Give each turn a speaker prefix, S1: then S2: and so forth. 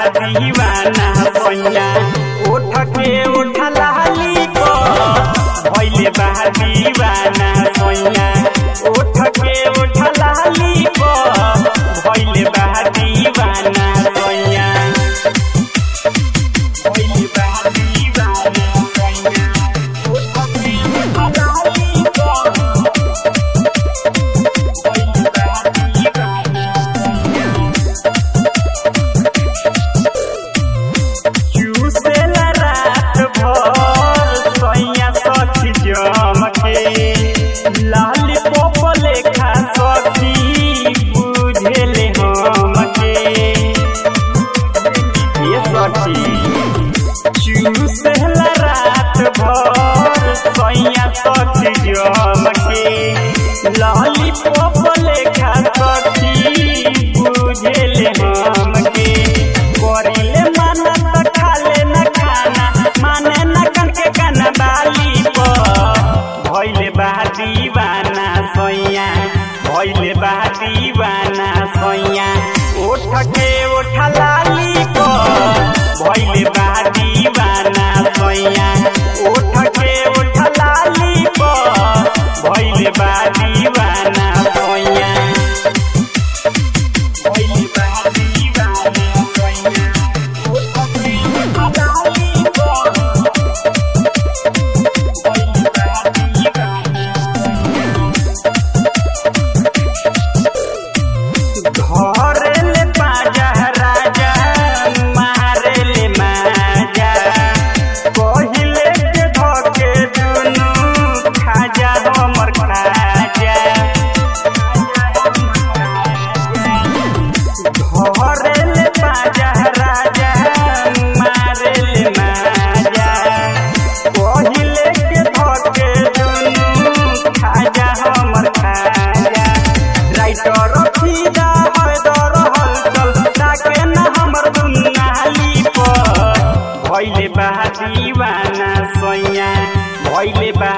S1: दीवाना सैया उठ के उठ लाली को भइले बा दीवाना सैया उठ के उठ लाली को भइले बा दीवाना सैया भइले बा दीवाना सैया उठ के उठ लाली को भइले बा दीवाना चूसेला रात भर सैया सखी जमके लाली पोप लेखा सखी बुझेले हमके ये सखी चूसेला रात भर सैया सखी जमके लाली पोप लेखा सखी बुझेले हमके करिले माना त खाले न खाना माने न कनके गाना बाली प भइले बा दीवाना सैया भइले बा दीवाना सैया उठ के उठ लाली प भइले बा दीवाना सैया उठ के उठ लाली प भइले बा दीवाना सैया भइले बा दीवाना सैया उठ के उठ लाली प भइले बा दीवाना घरेले बाजा राजा मारेले माजा पहिले के धके दुनु खाजा हमर खाजा घरेले बाजा राजा मारेले माजा पहिले के धके दुनु खाजा हमर खाजा राइटर फिदा हैदर हलचल ताके न हमर दुनाली पर भइले बा दीवाना सैया भइले बा